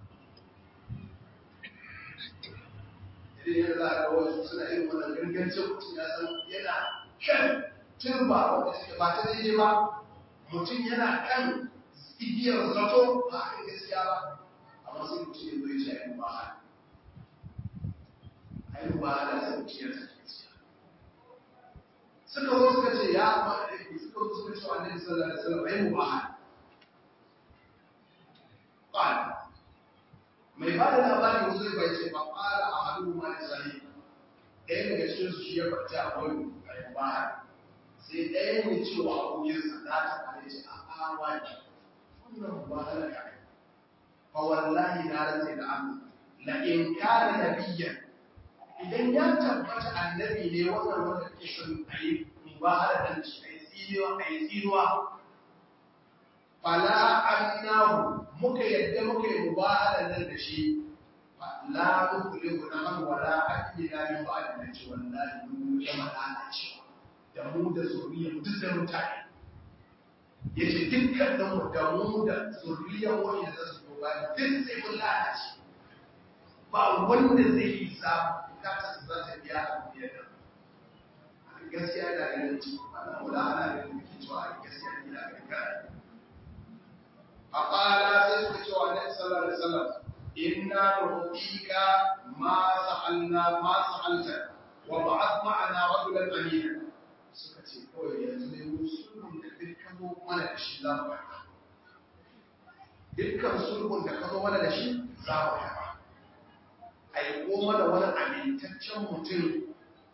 idan yana za a ga wasu suna yin wannan gangancin mutum ya san yana kan turba wanda suke ba ta daidai ba mutum yana kan igiyar zato ba a gaskiya ba amma sai mutum ya zo ya ce a yi ba a yi ba da sai mutum ya sake gaskiya suka zo suka ce ya ba da yake suka zo suka ce wa annabi sallallahu alaihi wasallam ayi mubaha qala mai ba da labari wasu zai bai ce ba qala ahadu ma da sahi ɗaya daga cikin su shi ya farta a wani ayi mubaha sai ɗaya ne cewa abokin sa da ta kare ce a a wani wannan mubaha da kai fa wallahi na rantsa da Allah la in kana nabiyyan idan ya tabbata annabi ne wannan wanda ke son a yi mubahara da shi a yi tsinuwa a yi tsinuwa fala annahu muka yadda muka yi mubahara nan da shi la nukhliqu nahan wala akila min ba'd da ci wallahi mun ya malala cewa da mu da zuriya mu duk da mutane yace dukkan da mu da mu da zuriya wani da su ba duk sai mun lalace ba wanda zai yi samu bukatar su za ta biya a biyar da gaskiya da ganin ci ana wula ana ganin muke cewa a gaskiya ne da ganin kare a ƙara sai suka cewa annabi sallallahu alaihi wasallam inna nu'tika ma sa'alna ma sa'alta wa ba'ath ma'ana rajulan amina suka ce kawai yanzu ne mu sulhun da dukkan zo mana da shi za mu karɓa dukkan sulhun da ka zo mana da shi za mu karɓa aiko mana wani amintaccen mutum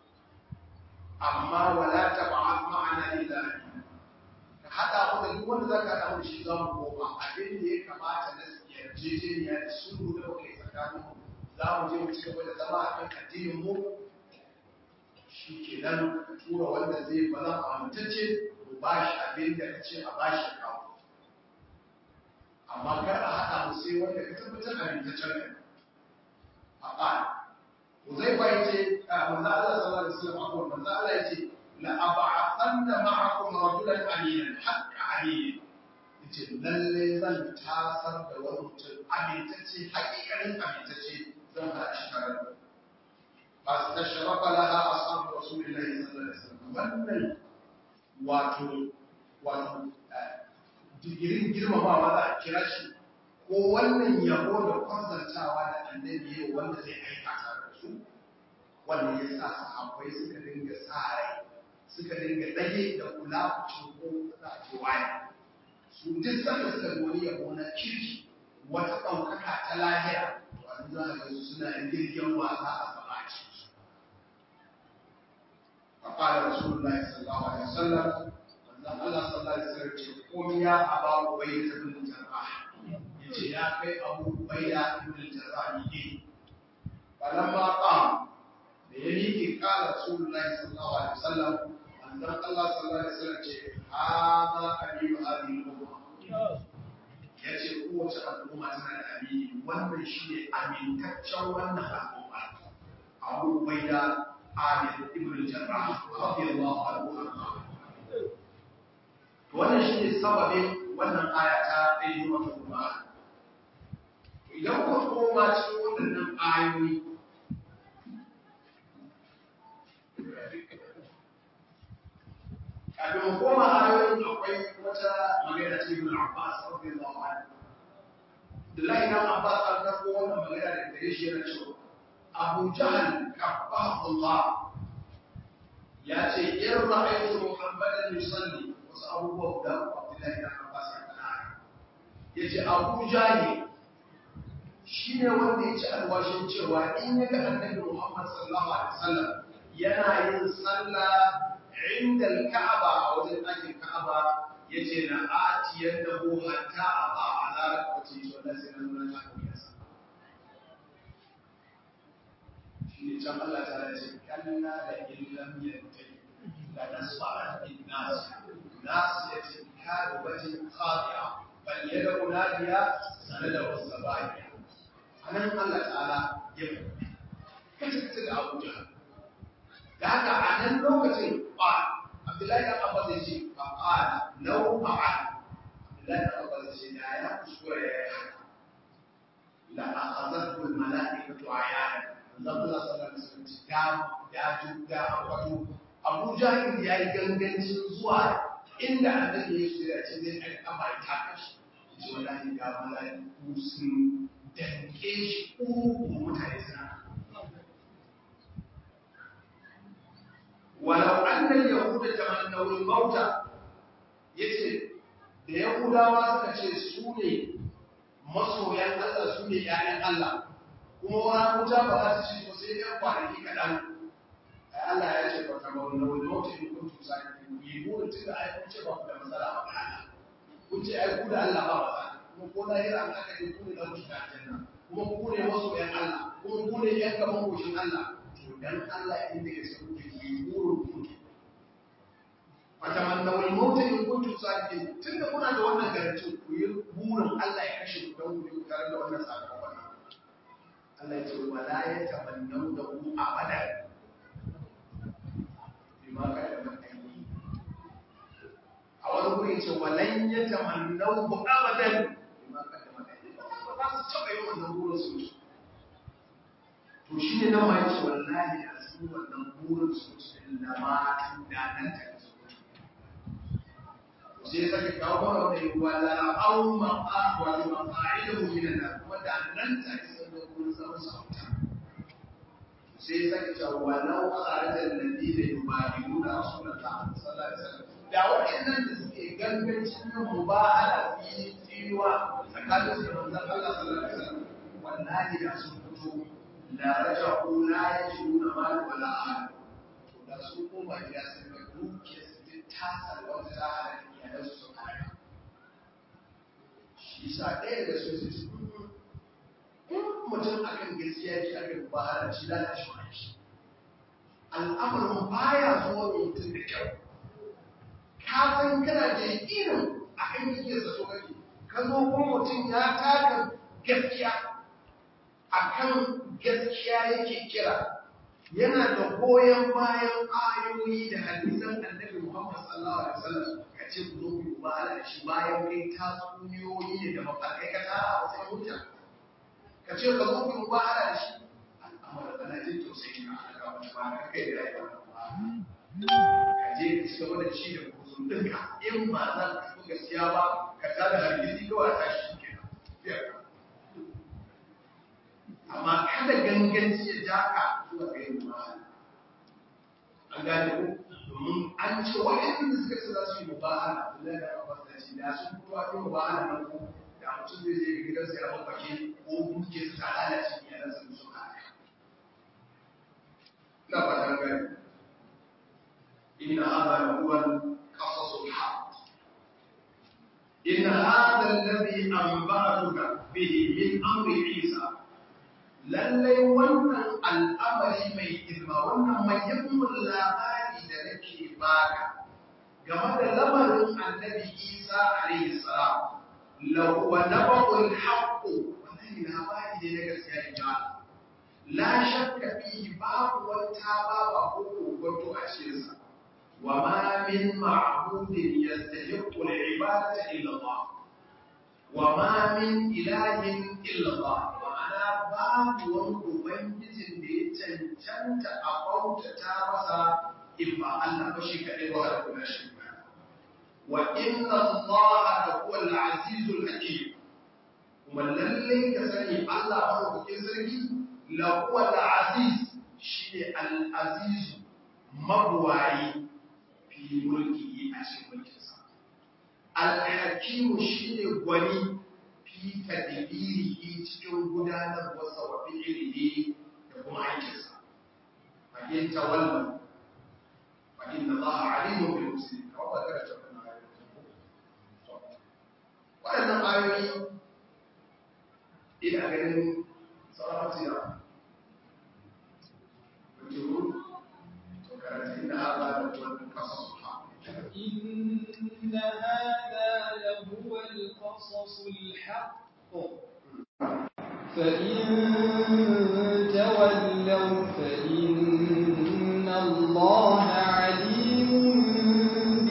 amma wala ta ba'ad ma'ana illa ka hada mu da duk wanda zaka hada mu shi za mu koma abin da ya kamata na yarjejeniya da sulhu da muka yi tsakanin mu za mu je mu ci gaba da zama a kan addinin mu shi ke nan tura wanda zai ba za mu amintacce mu ba shi abin da ka ce a ba shi kawo amma kar a haɗa mu sai wanda ka tabbatar amintaccen kai فقال وزيفا يتي من الله صلى الله عليه وسلم أقول من الله يتي لأبعثن معكم رجلا أمينا حق عليه yace lalle zan tasar da wani mutum amintacce hakikanin amintacce zan haɗa shi tare da ba ta sharafa laha ashabu rasulillahi sallallahu alaihi wasallam wannan wato wato digirin girmamawa za a kira shi ko wannan yabo da kwazantawa da annabi yau wanda zai aika tare da su wanda ya sa sahabbai suka dinga tsare suka dinga dage da kula ku ko za a ce waya su duk sanda suka goni yabo na kirki wata ɗaukaka ta lahira to an za a ga su suna yin girgin wasa a sama a cikin su فقال رسول الله صلى الله عليه وسلم الله صلى الله عليه وسلم qul ya aba ubayda ibn jarrah yace ya kai abu ubayda ibn jarrah ne falamma qam da ya miƙe ƙala rasulullahi sallallahu alaihi wasallam annan Allah sallallahu alaihi wasallam ce hada aminu hadhihi al-umma yace kowace al'umma tana da amini wannan shine amintaccen wannan al'umma Abu Ubaida Amir ibn Jarrah radiyallahu anhu wannan shine sababin wannan aya ta ayyuka wa kuma idan ku koma cikin waɗannan ayoyi kafin mu koma ayoyin akwai wata magana ce ibn Abbas radiyallahu anhu Abdullahi ibn Abbas an karɓo wannan magana da gare shi yana cewa Abu Jahl kabbahu Allah ya ce in ra'aytu Muhammadan yusalli wasu abubuwa guda uku Abdullahi ibn Abbas ya faɗa yace Abu Jahl shine wanda ya ci alwashin cewa in ya ga Annabi Muhammad sallallahu alaihi wasallam yana yin sallah عند الكعبة أو ذلك الكعبة يجي نآتي يده حتى أضع على ركبتي ولا سنن ولا تحكم يسا شيء كم الله تعالى كلا لئن لم ينتهي لنسمع بالناس ناس يتكاد وجه خاطئة بل يدعو ناديا سند والسبايا أنا الله تعالى يفعل كتبت أبو جهل da haka a nan lokacin ba abdullahi da abbas ya ce ba ƙara lau ma'an abdullahi da abbas ya ce da ya kuskura ya yi haka la a azar kul mala'ika to ayana zan Allah sallallahu alaihi wasallam da ya ju da wato Abu Jahil ya yi gangancin zuwa inda annabi ya shirya ce zai ɗan kama ya taka shi ce wallahi ga mala'iku sun danke shi uku mutane suna walau annal yahuda tamannaw al-mauta yace da yahudawa suka ce su ne masoyan Allah su ne ƴaƴan Allah kuma wani wuta ba za su ci ko sai ɗan kwanaki kaɗan ai Allah ya ce ba tamannaw al-mauta in kuntum sadiqin yi burin tun da ai kun ce ba ku da matsala a Allah kun ce ai ku da Allah ba matsala kuma ko na hira an aka ce ku ne da mutum aljanna kuma ku ne masoyan Allah kuma ku ne ƴan gaban goshin Allah to dan Allah inda ya ce kuke yi burin kuke fatamannawul mauta in kuntum sadiqin tunda kuna da wannan garanti ku yi burin Allah ya kashe ku don ku yi tare da wannan sakamakon Allah ya ce wala ya tamannaw da ku abada bima ka da matsayi a wani guri ce walan ya tamannaw ku abadan bima ka da matsayi ba za su taɓa yin wannan burin su to shi ne nan ma ya ce wallahi a cikin wannan burin su da ma da nan ta sai sake kawo mana wanda yi wala au ma'a wala mafa'iluhu min an wanda nan ta isa da gurin zaman sauta sai sake cewa walau kharaja alladhina yubadiruna rasulullah sallallahu alaihi wasallam da waɗannan da suke gangancin yin mubahala fi tiwa tsakanin su da manzon Allah sallallahu alaihi wasallam wallahi da sun fito la raja'u la yajiduna mal wala ahad to da su koma gida sun ga dukiyar su ta wata ta halaka iyalan su sun halaka shi sa ɗaya da su su in mutum akan gaskiya ke aka ba har shi da shi wani shi al'amarin baya zuwa mutum da kyau ka san kana da yakinin akan yake sa so kake ka zo kuma mutum ya taka gaskiya akan gaskiya yake kira yana da goyon bayan ayoyi da hadisan annabi Muhammad sallallahu alaihi wasallam ka ce ku zo ku ba ala da shi bayan kai ta tsuniyoyi ne da mafarkai ka tara a wasu hujja ka ce ka zo ku ba ala da shi al'amara kana jin tausayi na aka wani ba ka kai da rayuwa ka je ka ci gaba da ci da kusun ɗinka in ba za ka fi gaskiya ba ka tada hargitsi kawai a tashi kenan amma kada ganganci ya ja ka zuwa ga yin mubahala an gane ko domin an ce waɗanda suka ce za su yi mubahala Abdullahi da Abbas da ce da sun fito a yi mubahala nan ko da mutum zai je gidansa ya mafake ko duke su ta lalace iyalansa da su haka ina fatan gani inna hadha la huwa qasasul haqq in hadha alladhi anba'atuka bihi min amri Isa lallai wannan al'amari mai girma wannan muhimmin labari da nake baka game da lamarin annabi Isa alaihi salam lahu wa nabul haqq wannan labari ne na gaskiya in ji la shakka fihi babu wata baba ko kokonto a cikin sa wa ma min ma'budin yastahiqqu al-ibadata illa Allah wa ma min ilahin illa Allah ma'ana babu wani ubangijin da ya cancanta a bautata masa in ba Allah ba shi kaɗai ba da kuma shi ba wa inna Allah da huwa al-azizul hakim kuma lallai ka sani Allah madaukakin sarki la huwa al-aziz shine al-aziz mabuwayi fi mulki a cikin mulkinsa al-hakim shine gwani fi tadbirihi cikin gudanar wasa wa fi'ilihi da kuma aikinsa fa in tawalla fa inna Allah alimun bil muslimin kawai ba kada ta kana waɗannan ayoyi ina ganin sarrafiya wajen to karanta inda haɗa da wani kasa su ha إن هذا لهو القصص الحق فإن تولوا فإن الله عليم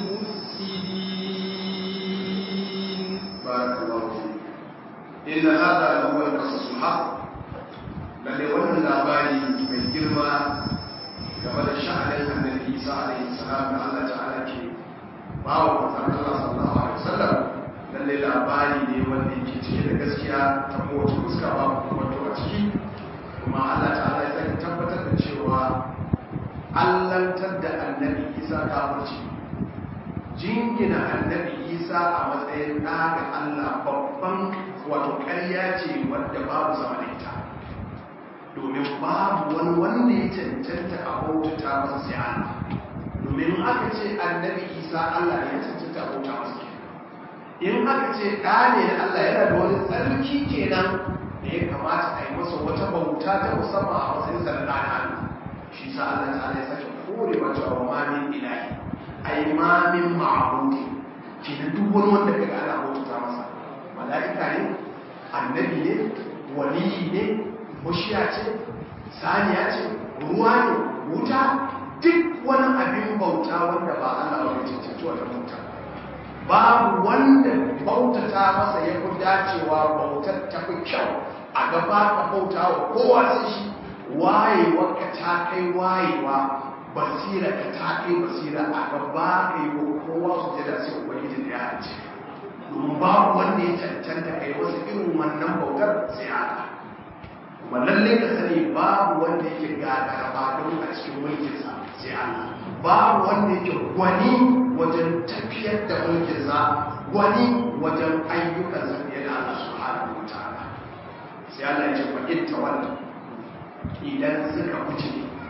بالمفسدين بارك الله فيك إن هذا لهو القصص الحق lalle wannan labari mai girma game da sha'anin annabi Isa alaihi salam da Allah ta'ala ke ba wa manzon Allah sallallahu alaihi wasallam lalle labari ne wanda yake cike da gaskiya ta kowace fuska ba wato a ciki kuma Allah ta'ala ya sake tabbatar da cewa allantar da annabi Isa kafirci jingina annabi Isa a matsayin ɗa ga Allah babban wato ƙarya ce wadda babu sama da ita domin babu wani wanda ya cancanta a bautata masa sai Allah domin aka ce annabi Isa Allah ne ya cancanta a bauta masa in aka ce ɗa ne na Allah yana da wani tsarki kenan da ya kamata a yi masa wata bauta ta musamman a matsayin sa na ɗa Allah shi sa Allah ta ya sake kore wa cewa ma min ilahi ai ma min ma'budi kenan duk wani wanda kaga ana bautata masa mala'ika ne annabi ne waliyi ne mushiya ce saniya ce ruwa ne wuta duk wani abin bauta wanda ba Allah ba mai cancanci wata bauta babu wanda bautata masa ya fi dacewa bautar ta fi kyau a gaba ka bauta wa kowa sai shi wayewa ka ta kai wayewa basira ka ta kai basira a gaba ka yi wa kowa su jada sai ubangiji da ya halice domin babu wanda ya cancanta kai wasu irin wannan bautar sai Allah kuma lalle ka sani babu wanda yake gagara ba don a cikin mulkinsa sai Allah babu wanda yake gwani wajen tafiyar da mulkinsa gwani wajen ayyukansa fiye da Allah subhanahu wa ta'ala sai Allah ya ce fa in tawalla idan suka buce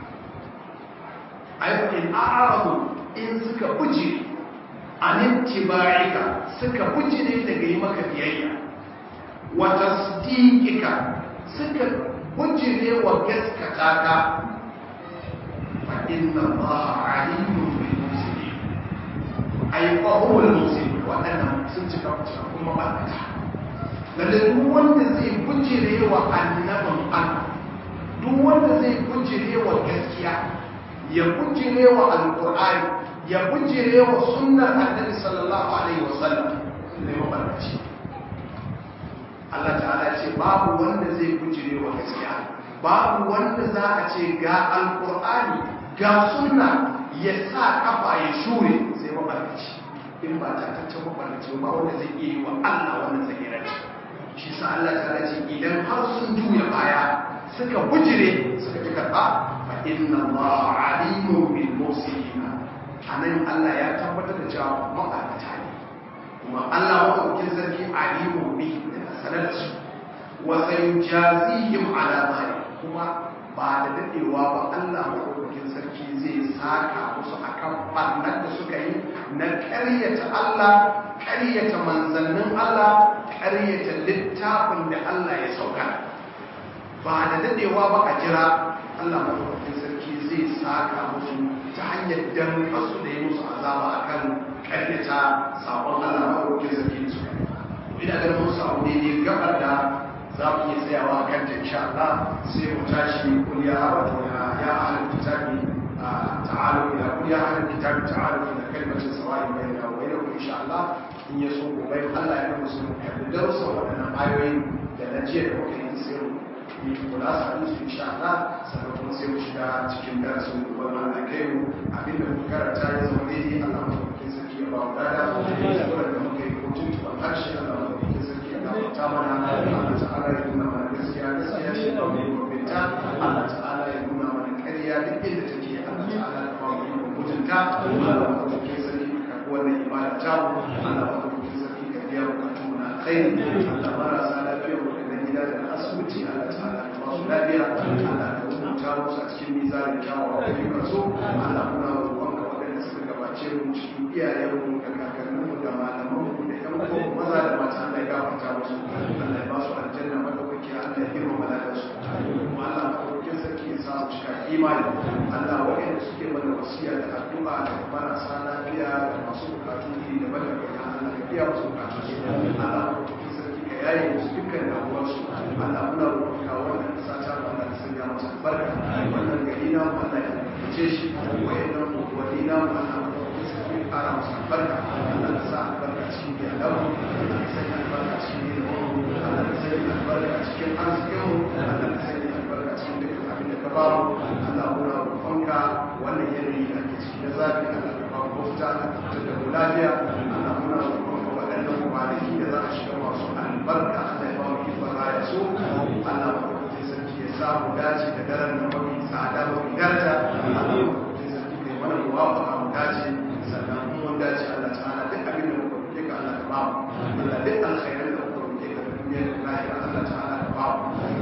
ai fa in a'radu in suka buce an tiba'ika suka buce ne daga yi maka biyayya wa tasdiqika suka bujire wa gaskata ka fa inna allaha alimun bil muslimin ay fa huwa al muslim wadannan sun cika kuma barkata lalle duk wanda zai bujire wa annabin Allah duk wanda zai bujire wa gaskiya ya bujire wa alqur'ani ya bujire wa sunnar annabi sallallahu alaihi wasallam ne mabarkaci Allah ta'ala ce babu wanda zai bujire wa gaskiya babu wanda za a ce ga alkur'ani ga sunna ya sa kafa ya shure sai mabarkaci in ba ta tace mabarkaci ba wanda zai iya yi wa Allah wannan tsagiranci shi sa Allah ta'ala ce idan har sun juya baya suka bujire suka ji karɓa fa inna Allah alimun bil mufsidin anan Allah ya tabbatar da cewa mabarkata ne kuma Allah maɗaukin sarki alimun bi sanar da su wa sayujazihim ala zalik kuma ba da dadewa ba Allah madaukakin sarki zai saka musu akan barnar da suka yi na ƙaryata Allah ƙaryata manzannin Allah ƙaryata littafin da Allah ya sauka ba da dadewa ba a jira Allah madaukakin sarki zai saka musu ta hanyar dan kasu da yi musu azaba akan ƙaryata sabon Allah madaukakin sarki su ina ganin mun samu daidai gabar da za mu iya tsayawa a kanta insha Allah sai mu tashi kuliya wato ya ya ahlul kitabi ta'alu ila kuliya ahlul kitabi ta'alu ila kalimatin sawa'in bainana wa bainakum insha Allah in ya so gobe Allah ya musu kalli darussan waɗannan ayoyin da na jiya da muka yi sai mu yi kula sa su insha Allah sannan kuma sai mu shiga cikin darasin gobe Allah kai mu abinda muka karanta ya zama daidai Allah mu ke sarki ya ba mu dada da muka yi hutun tuban harshe Allah mu ke sarki ya gafarta mana Allah ta'ala ya nuna mana gaskiya gaskiya shi ba mu gobe Allah ta'ala ya nuna mana ƙarya duk inda take Allah ta'ala ya ba mu mutunta Allah mu ke sarki ka wannan ibada ta mu Allah mu ke sarki ka biya bukatun mu na alkhairi Allah marasa lafiya mu da gida da asibiti Allah ta'ala ka ba su lafiya Allah ka rubuta musu a cikin mizanin kyawawan ayyukan su Allah muna roƙonka waɗanda suka gabace mu cikin iyayenmu da kakanninmu da malamanmu da ƴan uwanmu maza da mata Allah ya gafarta musu Allah ya ba su aljanna madaukaki Allah ya girmama lafiya su kuma Allah madaukakin sarki ya sa mu cika imani Allah waɗanda suke mana wasiya da addu'a da marasa lafiya da masu bukatu iri daban-daban ya Allah ka biya musu bukatu su Allah madaukakin sarki ka yaye musu dukkan damuwarsu Allah muna roƙonka wannan ƙasa ta mu Allah ka sanya masa albarka wannan gari na mu Allah ya albarkace shi wayannan wani na mu Allah madaukakin sarki ya ƙara masa albarka Allah ka sa albarka cikin iyalanmu Allah ka sanya albarka cikin ilimin Allah ka sanya albarka cikin arzikinmu Allah ka sanya albarka cikin dukkan abin da ka ba mu Allah muna roƙonka wannan yanayi da ake ciki na zafi Allah ka ba mu mafita Allah ka fitar da mu lafiya Allah muna roƙonka waɗannan kwanaki da za a shiga masu albarka Allah ya ba mu ikon raya su Allah madaukakin sarki ya sa mu dace da daren da mafi tsada mafi daraja Allah madaukakin sarki kai mana muwafaqa mu dace sannan mun dace Allah ta'ala duk abin da muka roƙe ka Allah ka ba mu Allah duk alkhairan da muka roƙe ka da duniya da lahira Allah ta'ala ka ba mu